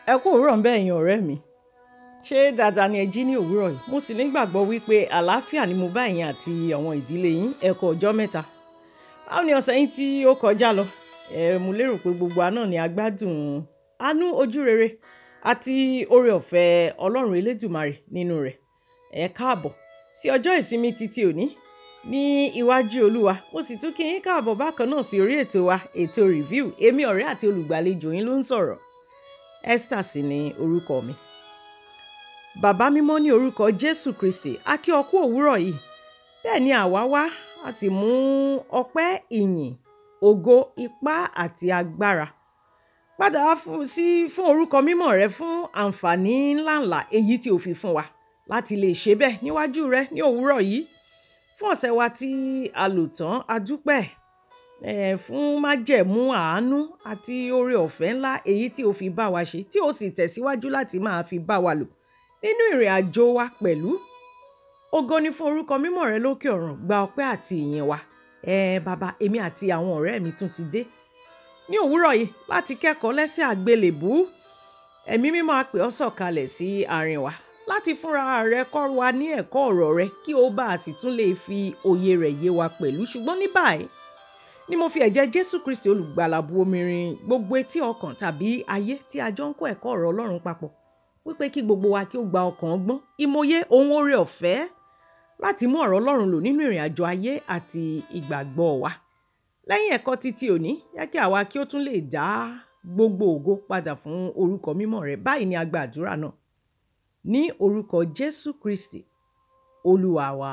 Ẹ kú òwúrọ̀ ńbẹ ẹ̀yin ọ̀rẹ́ mi. Ṣé dáadáa ni ẹ jí ní òwúrọ̀ yìí? Mo sì ní ìgbàgbọ́ wípé àlàáfíà ni mo bá ẹ̀yin àti àwọn ìdílé yín ẹ kú ọjọ́ mẹ́ta. Báwo ni ọ̀sẹ̀ yín tí ó kọjá lọ? Ẹ̀, mo lérò pé gbogbo wa náà ni a gbádùn àánú ojúrere àti oore-ọ̀fẹ́ Ọlọ́run Elédùmarè nínú rẹ̀. Ẹ káàbọ̀ sí ọjọ́ ìsinmi titi òní ní iwájú Olúwa. Mo sì tún kí yín káàbọ̀ bákan náà sí orí ètò wa, ètò review. Èmi ọ̀rẹ́ àti olùgbàlejò yín ló ń sọ̀rọ̀. Esther sì ni orúkọ mi. Bàbá mímọ́ ní orúkọ Jésù Kristi. A kí ọ kú òwúrọ̀ yìí. Bẹ́ẹ̀ ni àwa wá, a sì mú ọpẹ́, ìyìn, ògo, ipá àti agbára. Padà wá fún sí fún orúkọ mímọ́ rẹ fún àǹfààní ńláǹlà èyí tí o fi fún wa láti lè ṣe bẹ́ẹ̀ níwájú rẹ ní òwúrọ̀ yìí. Fún ọ̀sẹ̀ wa tí a lò tán, a dúpẹ́ ẹ̀ fún májẹ̀mú àánú àti oore-ọ̀fẹ́ ńlá èyí tí o fi bá wa ṣe, tí o sì tẹ̀síwájú láti máa fi bá wa lò nínú ìrìnàjò wa pẹ̀lú. Ògo ni fún orúkọ mímọ́ rẹ lókè ọ̀run. Gba ọpẹ́ àti ìyìn wa. Ẹ̀ bàbá, èmi àti àwọn ọ̀rẹ́ mi tún ti dé ní òwúrọ̀ yìí láti kẹ́kọ̀ọ́ lẹ́sẹ̀ àgbélébú. Ẹ̀mí mímọ́ á pè ọ́ sọ̀kalẹ̀ sí àárín wa láti fúnra rẹ kọ́ wa ní ẹ̀kọ́ ọ̀rọ̀ rẹ kí ó bá sì tún lè fi òye rẹ̀ yé wa pẹ̀lú. Ṣùgbọ́n ní báyìí ni mo fi ẹ̀jẹ̀ Jésù Kristi olùgbàlà bu omi rin gbogbo etí ọkàn tàbí ayé tí a jọ ń kọ́ ẹ̀kọ́ ọ̀rọ̀ Ọlọ́run papọ̀. Wípé kí gbogbo wa kí ó gba ọkàn ọgbọ́n, ìmòye, ohun oore-ọ̀fẹ́ láti mú ọ̀rọ̀ Ọlọ́run lò nínú ìrìnàjò ayé àti ìgbàgbọ́ wa. Lẹ́yìn ẹ̀kọ́ titi òní, jẹ́ kí àwa kí ó tún lè dá gbogbo ògo padà fún orúkọ mímọ́ rẹ. Báyìí ni a gba àdúrà náà. Ní orúkọ Jésù Kristi, Olúwa wa.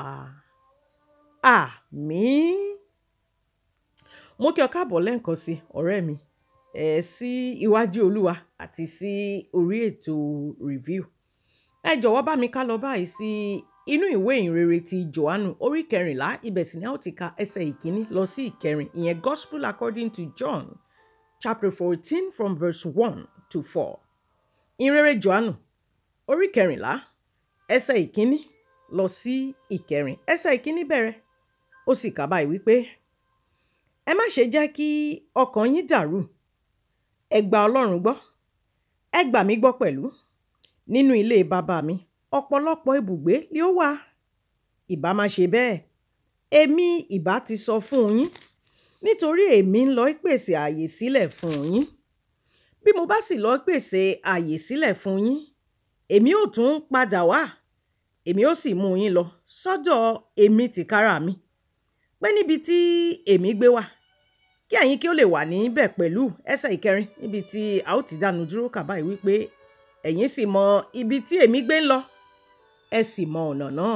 Àmín. Mo kí ọ káàbọ̀ lẹ́ẹ̀kan sí ọ̀rẹ́ mi, ẹ̀ sí iwájú Olúwa àti sí orí ètò review. Ẹ jọ̀wọ́ bá mi ká lọ báyìí sí inú ìwé ìhìnrere ti Jòhánù orí kẹrìnlá. Ibẹ̀ sì ni a ó ti ka ẹsẹ̀ ìkíní lọ sí ìkẹrin. Ìyẹn Gospel according to John chapter fourteen from verse one to four. Ìhìnrere Jòhánù orí kẹrìnlá ẹsẹ̀ ìkíní lọ sí ìkẹrin. Ẹsẹ̀ ìkíní bẹ̀rẹ̀. Ó sì kà báyìí wípé, ẹ má ṣe jẹ́ kí ọkàn yín dàrú. Ẹ gba Ọlọ́run gbọ́. Ẹ gbà mí gbọ́ pẹ̀lú. Nínú ilé bàbá mi, ọ̀pọ̀lọpọ̀ ibùgbé ni ó wà. Ìbá má ṣe bẹ́ẹ̀. Èmi ìbá ti sọ fún yín. Nítorí èmi ń lọ pèsè ààyè sílẹ̀ fún yín. Bí mo bá sì lọ pèsè ààyè sílẹ̀ fún yín, èmi ó tún padà wá. Èmi ó sì mú yín lọ sọ́dọ̀ èmi tìkára mi. Pé níbi tí èmi gbé wà, kí ẹ̀yin kí ó lè wà níbẹ̀ pẹ̀lú ẹsẹ̀ ìkẹrin níbi tí a ó ti dánu dúró kà báyìí wípé ẹ̀yin sì mọ ibi tí èmi gbé ń lọ. Ẹ sì mọ ọ̀nà náà.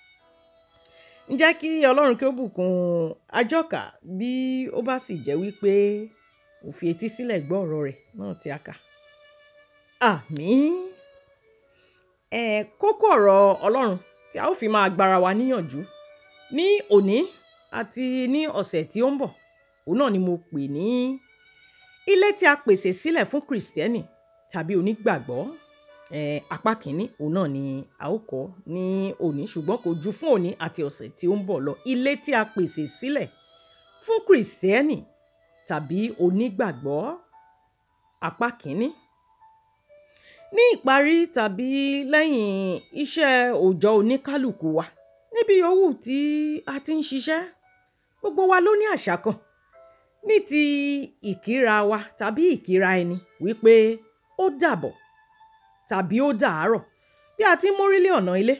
Ǹjẹ́ kí Ọlọ́run kí ó bùkún àjọkà bí ó bá sì jẹ́ wípé ó fi etí sílẹ̀ gbọ́ ọ̀rọ̀ rẹ̀ náà tí a kà. Àmín. Ẹ̀ kókó ọ̀rọ̀ Ọlọ́run tí a ó fi máa gbára wa níyànjú ní òní àti ní ọ̀sẹ̀ tí ó ń bọ̀. Òun náà ni mo pè ní ilé tí a pèsè sílẹ̀ fún Kristẹni tàbí onígbàgbọ́. Ẹ̀ apá kìíní, òun náà ni a ó kọ́ ní òní ṣùgbọ́n kò ju fún òní àti ọ̀sẹ̀ tí ó ń bọ̀ lọ. Ilé tí a pèsè sílẹ̀ fún Kristẹni tàbí onígbàgbọ́. Apá kìíní. Ní ìparí tàbí lẹ́yìn iṣẹ́ òòjọ́ oníkálùkù wa, níbi owú tí a ti ń ṣiṣẹ́, gbogbo wa ló ní àṣà kan. Ní ti ìkíra wa tàbí ìkíra ẹni wípé ó dàbọ̀ tàbí ó dàárọ̀ bí a ti ń mórí lé ọ̀nà ilé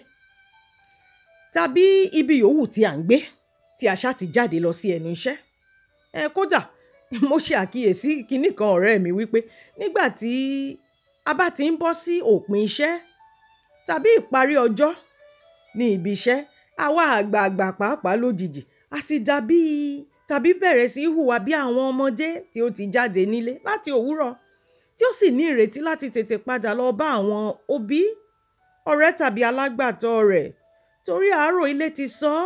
tàbí ibi òwú tí à ń gbé tí a ṣá ti jáde lọ sí ẹnu iṣẹ́. Ẹ kó dà, mo ṣe àkíyèsí kíní kan ọ̀rẹ́ mi wípé nígbà tí a bá ti ń bọ́ sí òpin iṣẹ́ tàbí ìparí ọjọ́ ní ibi iṣẹ́, àwa àgbààgbà pàápàá lójijì, a sì dàbí tàbí bẹ̀rẹ̀ sí í hùwà bí àwọn ọmọdé tí ó ti jáde nílé láti òwúrọ̀ tí ó sì ní ìrètí láti tètè padà lọ bá àwọn òbí, ọ̀rẹ́ tàbí alágbàtọ́ rẹ̀ torí àárọ̀ ilé ti sọ́.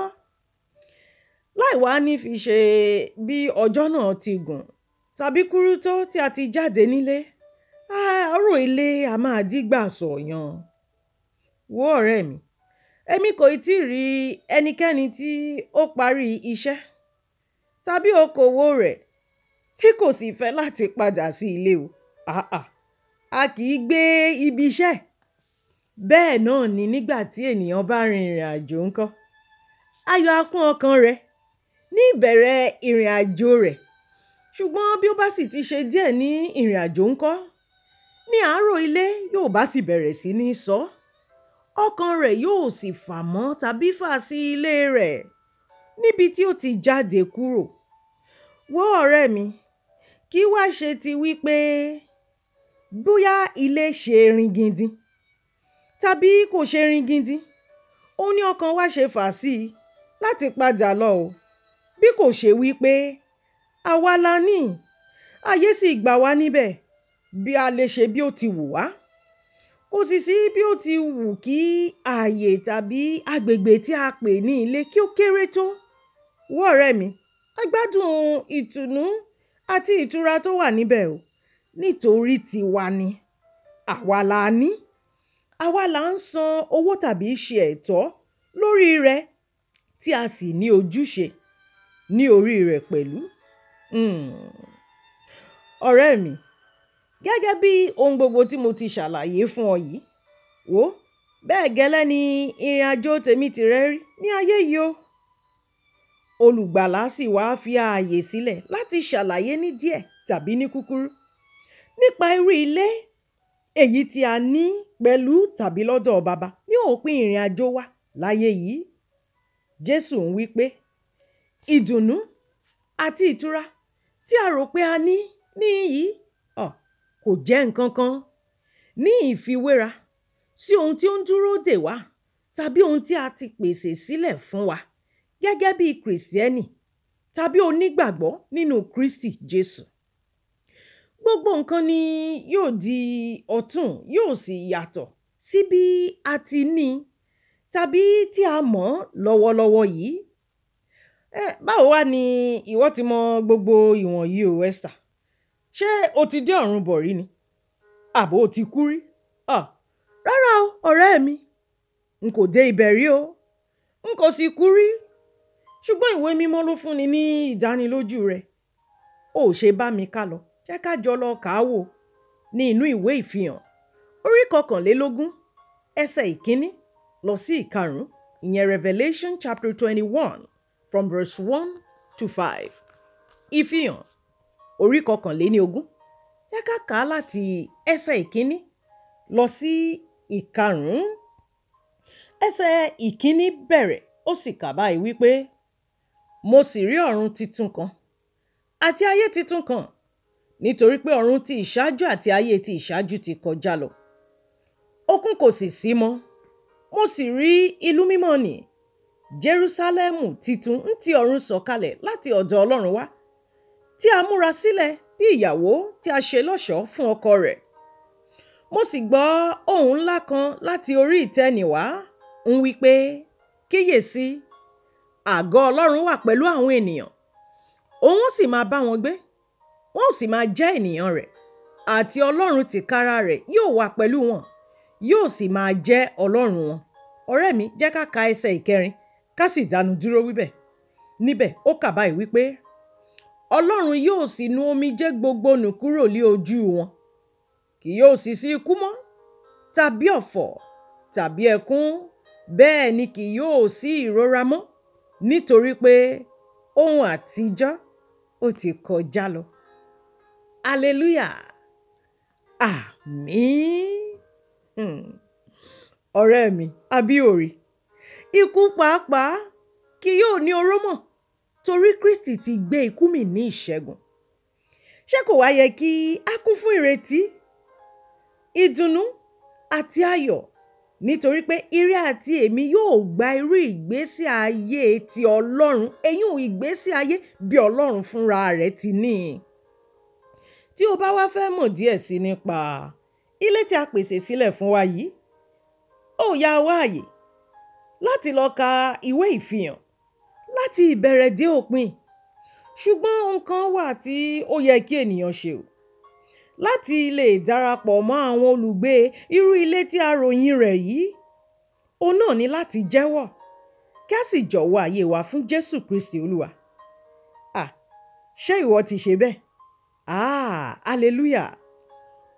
Láì wá ní fi ṣe bí ọjọ́ náà ti gùn tàbí kúrú tó tí a ti jáde nílé. Àárọ̀ ilé a máa dìgbà sọ̀yàn. Wò ọ̀rẹ́ mi, èmi kò ì tí rí ẹnikẹ́ni tí ó parí iṣẹ́ tàbí okòwò rẹ̀ tí kò sì fẹ́ láti padà sí ilé o. Àà, a kì í gbé ibi iṣẹ́. Bẹ́ẹ̀ náà ni nígbà tí ènìyàn bá rin ìrìnàjò ńkọ́. Ayọ̀ á kún ọkàn rẹ̀ ní ìbẹ̀rẹ̀ ìrìnàjò rẹ̀. Ṣùgbọ́n bí ó bá sì ti ṣe díẹ̀ ní ìrìnàjò ńkọ́, ní àárọ̀ ilé yóò bá sì bẹ̀rẹ̀ sí ní sọ. Ọkàn rẹ̀ yóò sì fà mọ́ tàbí fà sí ilé rẹ̀ níbi tí ó ti jáde kúrò. Wò ọ̀rẹ́ mi, kí wá ṣe ti wí pé bóyá ilé ṣe ringindin tàbí kò ṣe ringindin, òun ní ọkàn wa ṣe fà sí láti padà lọ ò. Bí kò ṣe wí pé àwa la ní, ayé sì gbà wá níbẹ̀ bí a lè ṣe bí ó ti wù wá. Kò sì sí bí ó ti wù kí ààyè tàbí agbègbè tí a pè ní ilé kí ó kéré tó. Wò ọ̀rẹ́ mi, a gbádùn ìtùnú àti ìtura tó wà níbẹ̀ o nítorí tiwa ni. Àwa la ní. Àwa la ń san owó tàbí ṣe ẹ̀tọ́ lórí rẹ̀ tí a sì ní ojúṣe ní orí rẹ̀ pẹ̀lú. Hmm. Ọ̀rẹ́ mi, gẹ́gẹ́ bí ohun gbogbo tí mo ti ṣàlàyé fún ọ yìí, wò ó bẹ́ẹ̀ gẹ́lẹ́ ni ìrìnàjò tèmi tirẹ̀ rí ní ayé yìí o. Olùgbàlà sì wá fi ààyè sílẹ̀ láti ṣàlàyé ní díẹ̀ tàbí ní kúkúrú nípa irú ilé èyí tí a ní pẹ̀lú tàbí lọ́dọ̀ baba ní òpin ìrìnàjò wa láyé yìí. Jésù ń wí pé ìdùnnú àti ìtura tí a rò pé a ní níyìí, ọ̀, kò jẹ́ nǹkan kan ní ìfiwéra sí ohun tí ó ń dúró dè wá tàbí ohun tí a ti pèsè sílẹ̀ fún wa gẹ́gẹ́ bí Kristẹni tàbí onígbàgbọ́ nínú Kristi Jésù. Gbogbo nǹkan ni yóò di ọ̀tún, yóò sì yàtọ̀ sí bí a ti ní tàbí tí a mọ̀ lọ́wọ́lọ́wọ́ yìí. Ẹ báwo wá ni ìwọ ti mọ gbogbo ìwọ̀nyí o Esther? Ṣé o ti dé ọ̀run bọ̀ rí ni? Àbo o ti kú rí? À, rárá o ọ̀rẹ́ mi. N kò dé ibẹ̀ rí o. N kò sì kú rí. Ṣùgbọ́n ìwé mímọ́ ló fún ni ní ìdánilójú rẹ̀. O ò ṣe bá mi kálọ. Jẹ́ ká jọ lọ kà á wò ní inú ìwé ìfihàn. Orí kọkànlélógún, ẹsẹ̀ ìkíní lọ sí ìkarùn-ún. Ìyẹn Revelation chapter twenty-one from verse one to five. Ìfihàn orí kọkànléní ogún. Jẹ́ ká kà á láti ẹsẹ̀ ìkíní lọ sí ìkarùn-ún. Ẹsẹ̀ ìkíní bẹ̀rẹ̀ ó sì kà báyìí wípé mo sì rí ọ̀run titun kan àti ayé titun kan nítorí pé ọ̀run ti ìṣáájú àti ayé ti ìṣáájú ti kọjá lọ. Òkun kò sì sí mọ́. Mo sì rí ìlú mímọ́ nì Jerúsálẹ́mù titun ń ti ọ̀run sọ̀kalẹ̀ láti ọ̀dọ̀ Ọlọ́run wá tí a múra sílẹ̀ bí ìyàwó tí a ṣe lọ́ṣọ̀ọ́ fún ọkọ rẹ̀. Mo sì gbọ́ ohùn ńlá kan láti orí ìtẹ́ nì wá ń wí pé kíyèsi àgọ́ Ọlọ́run wà pẹ̀lú àwọn ènìyàn. Òun ó sì máa bá wọn gbé. Wọn ó sì máa jẹ́ ènìyàn rẹ̀ àti Ọlọ́run tìkára rẹ̀ yóò wà pẹ̀lú wọn. Yóò sì máa jẹ́ Ọlọ́run wọn. Ọ̀rẹ́ mi jẹ́ ká ka ẹsẹ̀ ìkẹrin ká sì dánu dúró wíbẹ̀. Níbẹ̀ ó kà báyìí wípé Ọlọ́run yóò sì nu omijé gbogbo nù kúrò lé ojú wọn. Kì yóò sì sí ikú mọ́ tàbí ọ̀fọ̀ tàbí ẹkún bẹ́ẹ̀ ni kì yóò sí ìrora mọ́ nítorí pé ohun àtijọ́ ó ti kọjá lọ. Hallelujah! Àmín. Hmm. Ọ̀rẹ́ mi, àbí ò rí? Ikú pàápàá kì yóò ní oró mọ́ torí Kristi ti gbé ikú mì ní ìṣẹ́gun. Ṣé kò wá yẹ kí a kún fún ìrètí, ìdùnnú àti ayọ̀ nítorí pé ire àti èmi yóò gba irú ìgbésí ayé ti Ọlọ́run, eyún ìgbésí ayé bí Ọlọ́run fúnra rẹ̀ ti ní. Tí o bá wá fẹ́ mọ̀ díẹ̀ sí nípa ilé tí a pèsè sílẹ̀ fún wa yìí, ó yá wá àyè láti lọ ka ìwé ìfihàn láti ìbẹ̀rẹ̀ dé òpin. Ṣùgbọ́n nǹkan wà tí ó yẹ kí ènìyàn ṣe o. Láti lè darapọ̀ mọ́ àwọn olùgbé irú ilé tí a ròyìn rẹ̀ yìí, òun náà ní láti jẹ́wọ́ kí a sì jọ̀wọ́ ayé wa fún Jésù Kristi Olúwa. À, ṣé ìwọ ti ṣe bẹ́ẹ̀? Ah, hallelujah!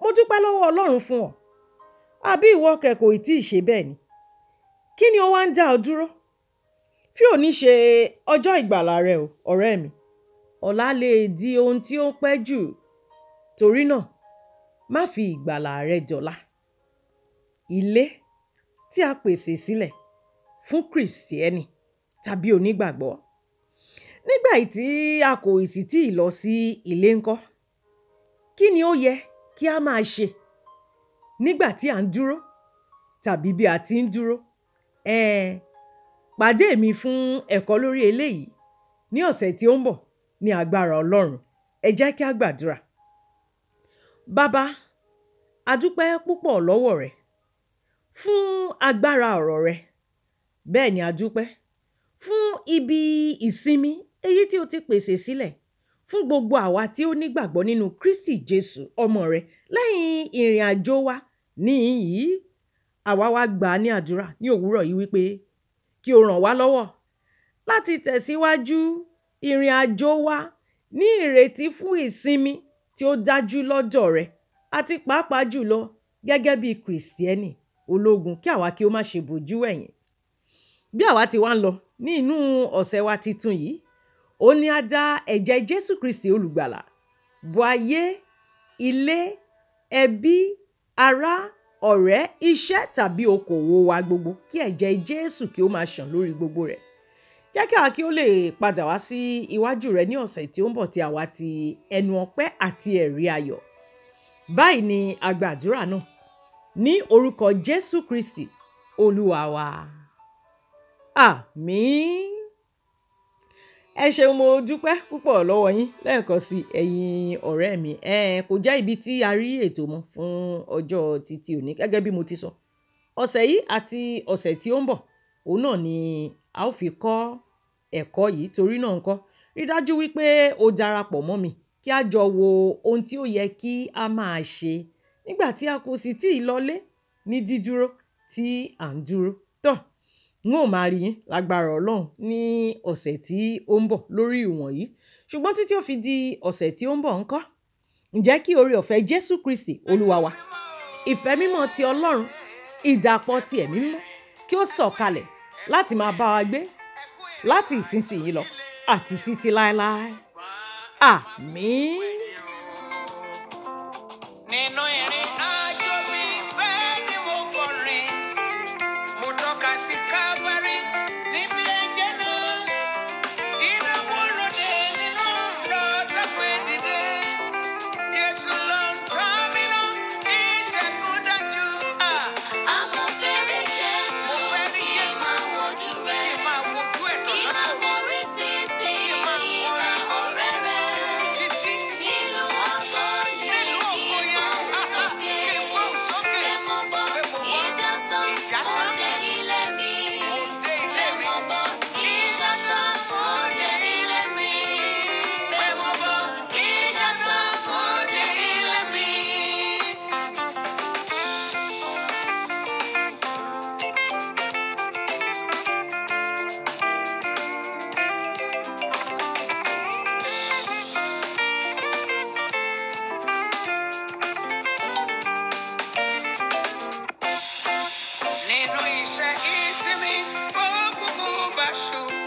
mo dúpẹ́ lọ́wọ́ Ọlọ́run fún ọ àbí ìwọ kẹ̀ kò tí ì ṣe bẹ́ẹ̀ ni kí ni ó wá ń dá ọ dúró fí òní ṣe ọjọ́ ìgbàlà rẹ o ọ̀rẹ́ mi ọ̀la lè di ohun tí ó pẹ́ jù torí náà má fi ìgbàlà rẹ dọ̀la ilé tí a pèsè sílẹ̀ fún kìrìsìtẹ́nì tàbí onígbàgbọ́ nígbà tí a kò sì tí ì lọ sí ilé ńkọ́ kí ni ó yẹ kí a máa ṣe nígbà tí à ń dúró tàbí bí a ti ń dúró ẹ pàdé mi fún ẹ̀kọ́ lórí eléyìí ní ọ̀sẹ̀ tí ó ń bọ̀ ní agbára Ọlọ́run ẹ jẹ́ kí a gbàdúrà bàbá a dúpẹ́ púpọ̀ lọ́wọ́ rẹ fún agbára ọ̀rọ̀ rẹ bẹ́ẹ̀ ni a dúpẹ́ fún ibi ìsinmi èyí tí o ti pèsè sílẹ̀ fún gbogbo àwa tí ó nígbàgbọ́ nínú Kristi Jésù ọmọ rẹ lẹ́yìn ìrìn àjò wa níhìn yìí àwa wá gbà á ní àdúrà ní òwúrọ̀ yìí wípé kí o ràn wá lọ́wọ́ láti tẹ̀síwájú ìrìn àjò wa ní ìrètí fún ìsinmi tí ó dájú lọ́dọ̀ rẹ àti pàápàá jùlọ gẹ́gẹ́ bí kìrìsìtẹ́nì ológun kí àwa kí ó má ṣe bójú ẹ̀yìn bí àwa ti wá ń lọ ní inú ọ̀sẹ̀ wa titun yìí ó ní a dá ẹ̀jẹ̀ Jésù Kristi olùgbàlà bo ayé ilé ẹbí ará ọ̀rẹ́ iṣẹ́ tàbí okòwò wa gbogbo kí ẹ̀jẹ̀ Jésù kí ó máa ṣàn lórí gbogbo rẹ̀ jẹ́ kí àwa kí ó lè padà wá sí iwájú rẹ ní ọ̀sẹ̀ tí ó ń bọ̀ tí àwa ti ẹnu ọpẹ́ àti ẹ̀rí ayọ̀ báyìí ni a gba àdúrà náà ní orúkọ Jésù Kristi olúwa wa àmín ẹ ṣeun mo dúpẹ́ púpọ̀ lọ́wọ́ yín lẹ́ẹ̀kan sí ẹ̀yin ọ̀rẹ́ mi ẹ kò jẹ́ ibi tí a rí ètò mọ́ fún ọjọ́ títí òní gẹ́gẹ́ bí mo ti sọ ọ̀sẹ̀ yìí àti ọ̀sẹ̀ tí ó ń bọ̀ òun náà ni a ó fi kọ́ ẹ̀kọ́ yìí torí náà ńkọ́ rí dájú wípé o darapọ̀ mọ́ mi kí a jọ wo ohun tí ó yẹ kí a máa ṣe nígbà tí a kò sì tí ì lọlé ní dídúró tí à ń dúró tọ́ n ó máa rí yín lágbára ọlọ́run ní ọ̀sẹ̀ tí ó ń bọ̀ lórí ìwọ̀nyí ṣùgbọ́n títí ó fi di ọ̀sẹ̀ tí ó ń bọ̀ ńkọ́ ǹjẹ́ kí oore ọ̀fẹ́ Jésù Kristi olúwa wa ìfẹ́ mímọ́ ti ọlọ́run ìdàpọ̀ ti ẹ̀mí mímọ́ kí ó sọ̀kalẹ̀ láti máa bá wa gbé láti ìsinsìnyí lọ àti títí láéláé àmín. Nínú ìrìn àjò mi bẹ́ẹ̀ ni mo kọrin. Mo tọ́ka sí Calvary níbi ẹ̀jẹ̀ náà. Ìdààmú lóde nínú lọ́tà pé dìde. Jésù ló ń tọ́ mi lọ, ìṣẹ́gun dájú. Ah, Àmọ́ fẹ́rẹ̀ Jésù, Mo fẹ́ rí kí n Jésù. máa wojú Kí rẹ̀. n máa wojú ẹ̀ Kí n tọ̀sán máa tòru borí títí ìgbà ọ̀rẹ́ rẹ̀. títí. Nínú ọkọ̀ ni Nínú kí ògo n yẹn, gbóhùn ah, ah, sókè. kí n gbóhùn sókè. Pé mo bọ́ Pé mo bọ́. ìjà tán, Ìjà mo tán. dé ilé mi. Mo dé ilé Pé mi. mo bọ́ ìjà tán, mo dé ilé mi. Pé mo bọ́ ìjà tán, mo dé ilé mi. Nínú iṣẹ́ ìsinmi, ó kúkú bá ṣubú.